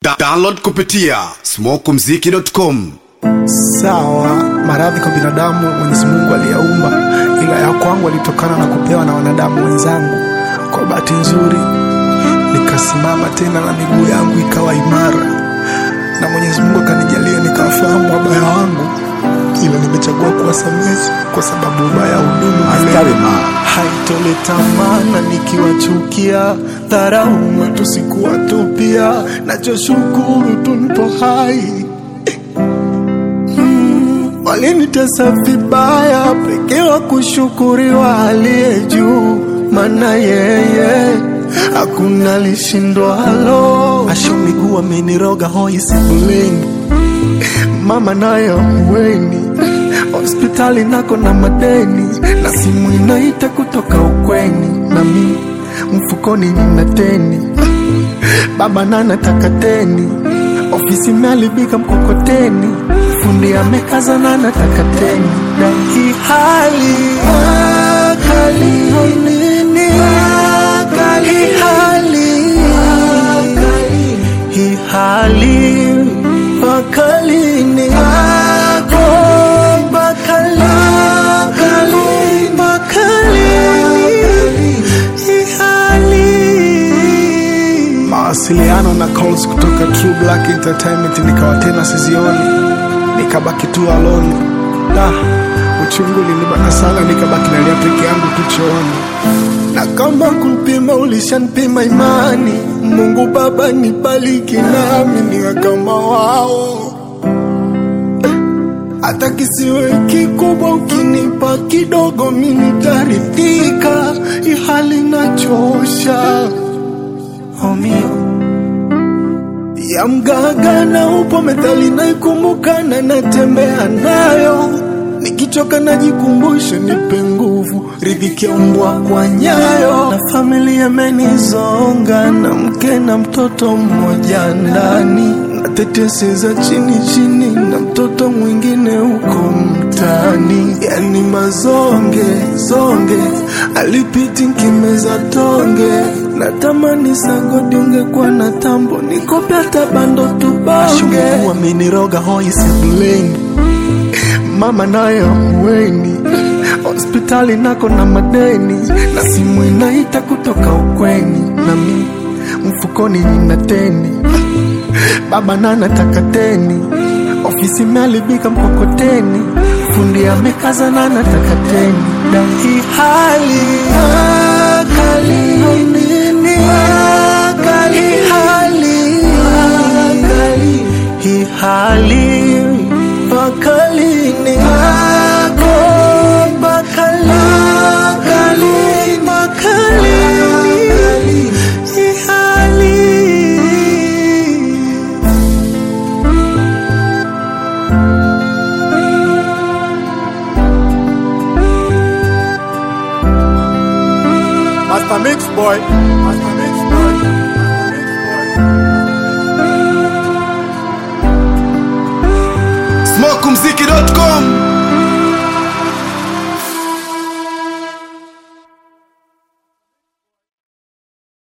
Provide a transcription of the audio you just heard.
Da download kupitia smokumziki.com. Sawa, maradhi kwa binadamu Mwenyezi Mungu aliyaumba, ila ya kwangu alitokana na kupewa na wanadamu wenzangu. Kwa bahati nzuri nikasimama tena na miguu yangu ikawa imara, na Mwenyezi Mungu akanijalia nikafahamu wabaya wangu, ila nimechagua kuwasamehe kwa sababu ubaya hudumu milele. Haitoleta maana nikiwachukia, dharau matusi kuwatupia, nachoshukuru tu nipo hai Walinitesa vibaya, pekee wa kushukuriwa aliye juu, maana yeye hakuna lishindwalo. Asho miguu ameniroga hoi sebuleni, mama naye ahueni, hospitali nako na madeni, na simu inaita kutoka ukweni, na mi mfukoni nina teni, baba nanataka teni ofisi imeharibika mkokoteni, fundi amekazana nataka teni, na hii hali akali nini, hii hali hii hali akali ni ako bakali bakali hii hali mawasiliano na calls kutoka True Black Entertainment nikawa tena sizioni, nikabaki tu alone. Da, uchungu ulinibana sana, nikabaki nalia peke yangu tu chooni, na kama kupima ulishanipima imani. Mungu Baba nibariki nami niwe kama wao, hata kisiwe kikubwa, ukinipa kidogo mimi nitaridhika. Ihali nachosha homio ya mgaga na upo methali naikumbuka na natembea nayo nikichoka najikumbusha nipe nguvu ridhiki ya mbwa kwa nyayo na familia imenizonga na mke na mtoto mmoja ndani na tetesi za chini chini na mtoto mwingine huko mtaani yani mazonge zonge alipiti nkimeza tonge natamani sagodi ungekuwa na tambo nikope hata bando tubonge ameniroga hoi sebuleni mama naye ahueni hospitali nako na madeni na simu inaita kutoka ukweni na mi mfukoni nina teni baba nanataka teni ofisi imeharibika mkokoteni fundi amekazana nataka teni na hii hali akali nini akali hali hii hali bakali ni ako bakali bakali bakali hii hali Master Mix Boy. Master Mix Boy. smokumziki.com.